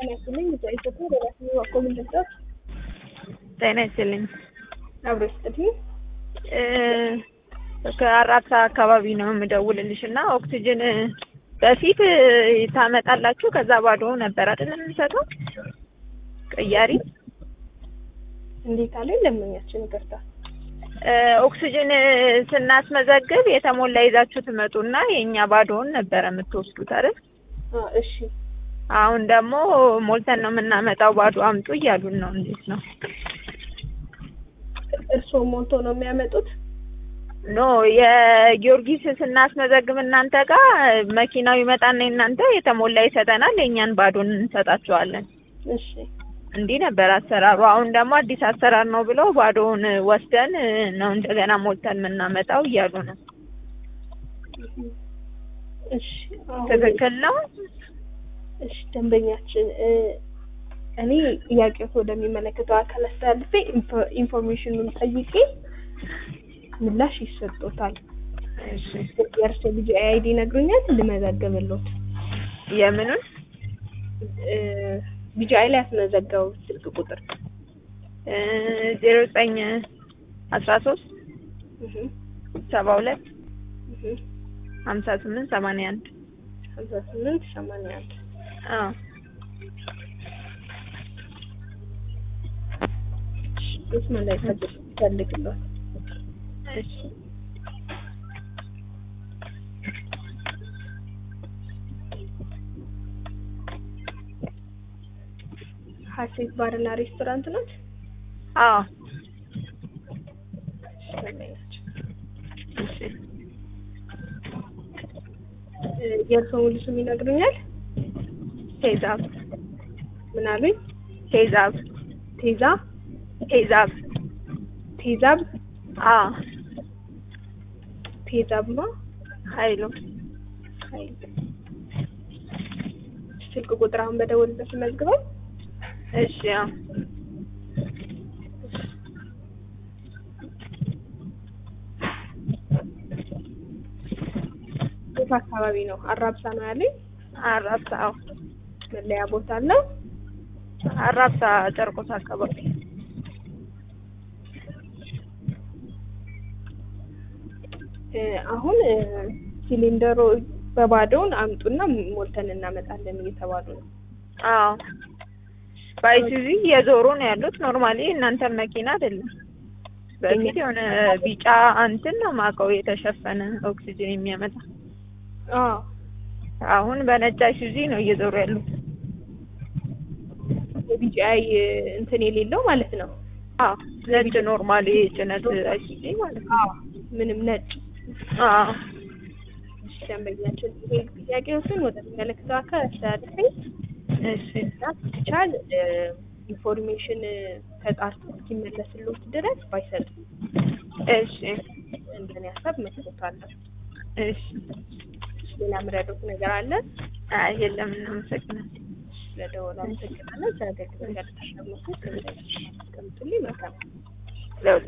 ጤና ይስጥልኝ ኢትዮጵያ በራስዎ በኩል እንደዛት ጤና ይስጥልኝ። አብሮ ይስጥልኝ። ከአራብሳ አካባቢ ነው የምደውልልሽ እና ኦክሲጅን በፊት ታመጣላችሁ ከዛ ባዶ ነበር አይደል የምንሰጠው ቅያሪ እንዴት አለ ለምኛችን ይቅርታ ኦክሲጅን ስናስመዘግብ የተሞላ ይዛችሁ ትመጡና የእኛ ባዶውን ነበረ የምትወስዱት አይደል? እሺ አሁን ደግሞ ሞልተን ነው የምናመጣው ባዶ አምጡ እያሉን ነው። እንዴት ነው? እርስዎ ሞልቶ ነው የሚያመጡት? ኖ የጊዮርጊስ ስናስመዘግብ እናንተ ጋር መኪናው ይመጣና እናንተ የተሞላ ይሰጠናል፣ የእኛን ባዶን እንሰጣቸዋለን። እሺ እንዲህ ነበር አሰራሩ። አሁን ደግሞ አዲስ አሰራር ነው ብለው ባዶውን ወስደን ነው እንደገና ሞልተን የምናመጣው እያሉ ነው። እሺ አሁን- ትክክል ነው? እሺ ደንበኛችን እኔ ጥያቄው ወደሚመለከተው አካል አስተላልፌ ኢንፎ- ኢንፎርሜሽኑን ጠይቄ ምላሽ ይሰጡታል። እሺ የእርሶ ልጅ አይዲ ይነግሩኛል ልመዘግብሎት። የምኑን ቢጂአይ ላይ ያስመዘገቡ ስልክ ቁጥር ዜሮ ዘጠኝ አስራ ሶስት እህ ሰባ ሁለት እህ ሀምሳ ስምንት ሰማንያ አንድ ሀምሳ ስምንት ሰማንያ አንድ አዎ ስማ ላይ ፈልግሎት እሺ ሀሴት ባርና ሬስቶራንት ናት። አዎ ደንበኛችን እሺ የእርሶ ሙሉ ስም ይነግሩኛል? ቴዛብ ምን አሉኝ? ቴዛብ ቴዛ ቴዛብ ቴዛብ አዎ ቴዛብማ ኃይሉ ኃይል ስልክ ቁጥር አሁን በደወልበት መዝግበው እሺ አዎ የት አካባቢ ነው? አራብሳ ነው ያለኝ። አራብሳ አዎ መለያ ቦታ አለው። አራብሳ ጨርቆስ አካባቢ እ አሁን እ ሲሊንደሩ በባዶውን አምጡና ሞልተን እናመጣለን እየተባሉ ነው። አዎ በአይሱዚ የዞሩ ነው ያሉት። ኖርማሊ እናንተን መኪና አይደለም። በፊት የሆነ ቢጫ እንትን ነው ማውቀው የተሸፈነ ኦክሲጅን የሚያመጣ አዎ አሁን በነጭ አይሱዚ ነው እየዞሩ ያሉት። የቢጂአይ እንትን የሌለው ማለት ነው። አዎ ነጭ ኖርማሊ ጭነት አይሱዚ ማለት ነው። አዎ ምንም ነጭ አዎ እሺ፣ ደንበኛችን ይሄ ጥያቄዎችን ወደሚመለከተው አካል አስተላልፈኝ እሺ ቻል ኢንፎርሜሽን ተጣርቶ እስኪመለስልዎት ድረስ ባይሰጡ እሺ እንደኔ ሀሳብ መስሎታለሁ። እሺ ሌላ ምረዶት ነገር አለ? አይ የለም እናመሰግናለን። ስለደወሉ አመሰግናለሁ። ስለ አገልግሎት ያልተሻለ መስሎት አስቀምጡልኝ። መልካም ለሁሉ